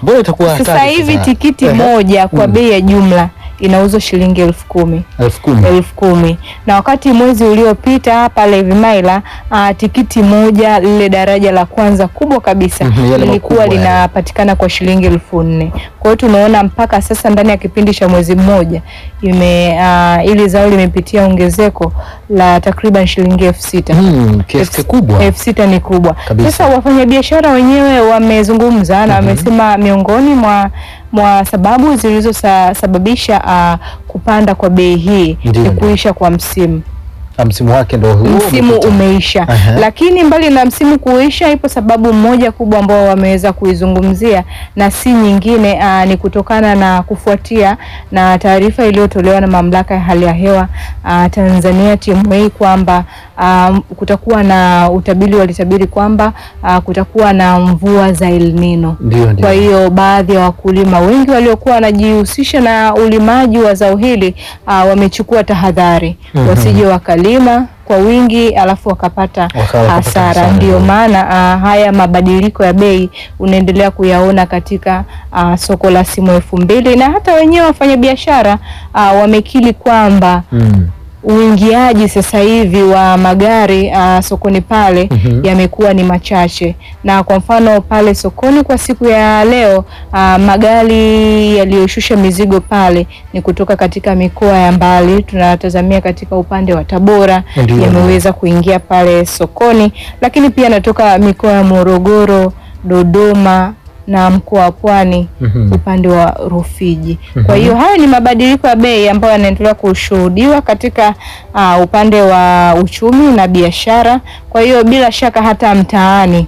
Mbona itakuwa Sasa hatari hivi sasa? tikiti Ehe. moja kwa Mm. bei ya jumla inauzwa shilingi elfu kumi elfu kumi elfu kumi na wakati mwezi uliopita pale Vimaila uh, tikiti moja lile daraja la kwanza kubwa kabisa Mhm, yale lilikuwa makubwa yale. linapatikana kwa shilingi elfu nne kwa hiyo tunaona mpaka sasa ndani ya kipindi cha mwezi mmoja ime uh, ili zao limepitia ongezeko la takriban shilingi elfu sita Hmm, kiasi Elfu- kikubwa elfu sita ni kubwa Kabisa. sasa wafanyabiashara wenyewe wamezungumza na wamesema miongoni mwa mwa sababu zilizosababisha uh, kupanda kwa bei hii Ndiyo, ni ndiyo. kuisha kwa msimu na msimu wake ndo huu msimu umepita. umeisha Aha. lakini mbali na msimu kuisha ipo sababu moja kubwa ambao wameweza kuizungumzia na si nyingine aa, ni kutokana na kufuatia na taarifa iliyotolewa na mamlaka ya hali ya hewa aa, Tanzania TMA kwamba aa, kutakuwa na utabiri walitabiri kwamba aa, kutakuwa na mvua za El Nino Ndio, ndio. kwa hiyo baadhi ya wakulima wengi waliokuwa wanajihusisha na ulimaji wa zao hili uh, wamechukua tahadhari Mhm. wasije wakalima kwa wingi alafu wakapata Wakawa wakapata hasara. hasara. Ndio maana uh, haya mabadiliko ya bei unaendelea kuyaona katika uh, soko la simu elfu mbili na hata wenyewe wafanyabiashara uh, wamekili kwamba Mm. uingiaji sasa hivi wa magari uh, sokoni pale Mhm. yamekuwa ni machache, na kwa mfano pale sokoni kwa siku ya leo uh, magari yaliyoshusha mizigo pale ni kutoka katika mikoa ya mbali, tunatazamia katika upande wa Tabora Ndio. yameweza kuingia pale sokoni, lakini pia natoka mikoa ya Morogoro, Dodoma na mkoa wa Pwani Mhm. upande wa Rufiji. Mhm. Kwa hiyo haya ni mabadiliko ya bei ambayo yanaendelea kushuhudiwa katika uh, upande wa uchumi na biashara. Kwa hiyo bila shaka hata mtaani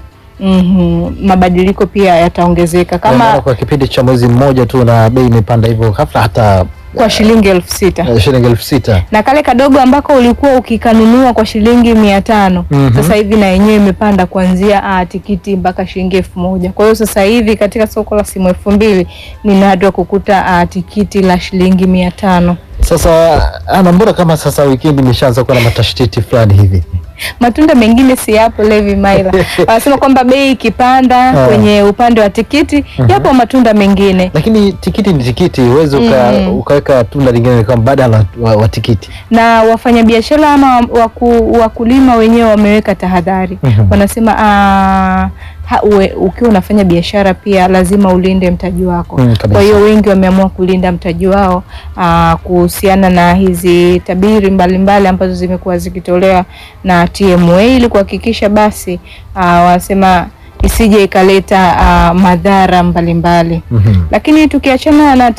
mhm, mabadiliko pia yataongezeka Kwa maana kama kwa kipindi cha mwezi mmoja tu na bei imepanda hivyo ghafla hata kwa shilingi elfu sita eh, shilingi elfu sita na kale kadogo ambako ulikuwa ukikanunua kwa shilingi mia tano Mhm. sasa hivi na yenyewe imepanda kuanzia ah, tikiti mpaka shilingi elfu moja kwa hiyo sasa hivi katika soko la simu elfu mbili ni nadra kukuta ah, tikiti la shilingi mia tano Sasa ana mbona kama sasa wikendi imeshaanza kuwa na matashtiti fulani hivi matunda mengine si yapo Levi Maila wanasema kwamba bei ikipanda Ah. kwenye upande wa tikiti yapo matunda mengine lakini tikiti ni tikiti huwezi uka, Mm. ukaweka tunda lingine kama badala wa, wa tikiti na wafanyabiashara ama waku, wakulima wenyewe wameweka tahadhari Mhm. wanasema ah, ha, uwe, ukiwa unafanya biashara pia lazima ulinde mtaji wako Mm, kabisa. kwa hiyo wengi wameamua kulinda mtaji wao ah, kuhusiana na hizi tabiri mbalimbali ambazo zimekuwa zikitolewa na TMA ili kuhakikisha basi ah, wanasema isije ikaleta ah, madhara mbalimbali Mhm. lakini tukiachana na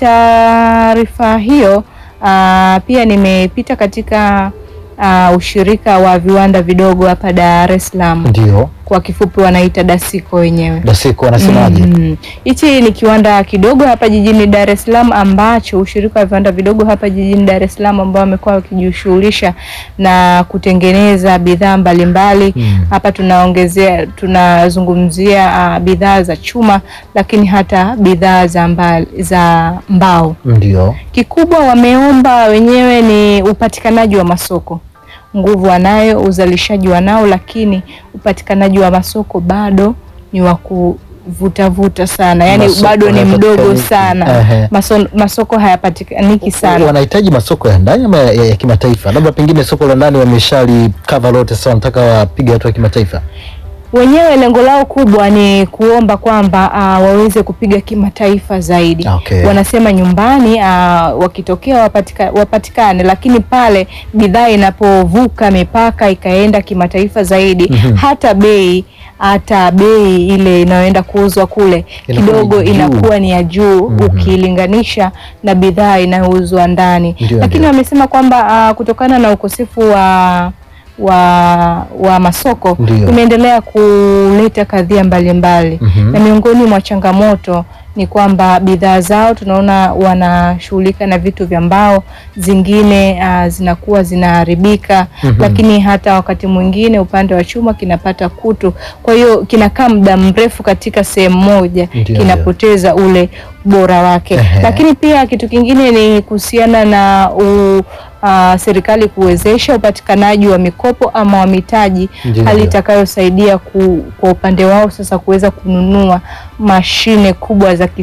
taarifa hiyo uh, pia nimepita katika uh, ushirika wa viwanda vidogo hapa Dar es Salaam, ndio kwa kifupi wanaita DASICO wenyewe. dasiko wanasemaje Mhm. Hichi ni kiwanda kidogo hapa jijini Dar es Salaam ambacho ushirika wa viwanda vidogo hapa jijini Dar es Salaam ambao wamekuwa wakijishughulisha na kutengeneza bidhaa mbalimbali. Mm. Hapa tunaongezea tunazungumzia uh, bidhaa za chuma lakini hata bidhaa za, mba, za mbao. ndio Kikubwa wameomba wenyewe ni upatikanaji wa masoko. Nguvu wanayo, uzalishaji wanao, lakini upatikanaji wa masoko bado ni wa kuvutavuta sana, yaani Masoko bado ni mdogo hayapatikaniki. sana. Ehe. Maso, masoko hayapatikaniki sana. wanahitaji masoko ya ndani ama ya, ya, ya kimataifa labda pengine soko la ndani wameshali cover lote sasa wanataka wapige hatua ya kimataifa Wenyewe lengo lao kubwa ni kuomba kwamba uh, waweze kupiga kimataifa zaidi. Okay. Wanasema nyumbani uh, wakitokea wapatika, wapatikane, lakini pale bidhaa inapovuka mipaka ikaenda kimataifa zaidi Mhm. hata bei hata bei ile inayoenda kuuzwa kule Inakuwa kidogo ni juu. inakuwa ni ya juu Mhm. ukilinganisha na bidhaa inayouzwa ndani, Ndio, lakini ndio. wamesema kwamba uh, kutokana na ukosefu wa wa, wa masoko Ndio. imeendelea kuleta kadhia mbalimbali Mhm. na miongoni mwa changamoto ni kwamba bidhaa zao tunaona wanashughulika na vitu vya mbao, zingine uh, zinakuwa zinaharibika Mhm. lakini hata wakati mwingine upande wa chuma kinapata kutu, kwa hiyo kinakaa muda mrefu katika sehemu moja, Ndio, kinapoteza ule ubora wake. Ehe. Lakini pia kitu kingine ni kuhusiana na u, uh, serikali kuwezesha upatikanaji wa mikopo ama wa mitaji, Ndio, hali ndio. itakayosaidia ku, kwa upande wao sasa kuweza kununua mashine kubwa za